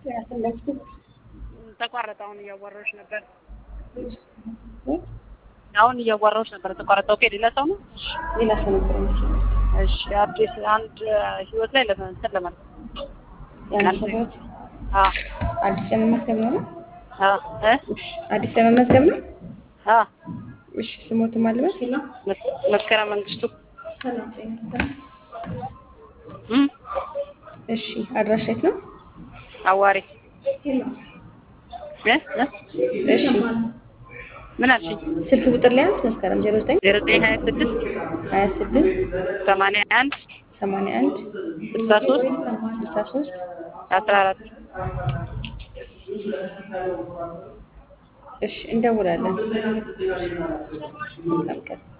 ያፈለግኩት ተቋረጠ። አሁን እያዋራሁሽ ነበር። አሁን እያዋራሁሽ ነበር። ተቋረጠ። ኦኬ። ሌላ ሰው ነው? ሌላ ሰው ነበር መሰለኝ። እሺ። አዲስ አንድ ህይወት ላይ ለመንሰር ለማለት የአንድ ሰው ህይወት አ አዲስ ለመመዝገብ ነው ነው? አ እ አዲስ ለመመዝገብ ነው? አ እሺ ስሞት ማልበስ መስከረም መንግስቱ እም እሺ አድራሻ የት ነው? አዋሪ እ እ እሺ ምን አልሽኝ? ስልክ ቁጥር ላይ አንድ መስከረም 09 ዜሮ ዘጠኝ ሀያ ስድስት 26 ሰማንያ አንድ 81 ስልሳ ሶስት 63 አስራ አራት እሺ እንደውላለን። መልካም ቀን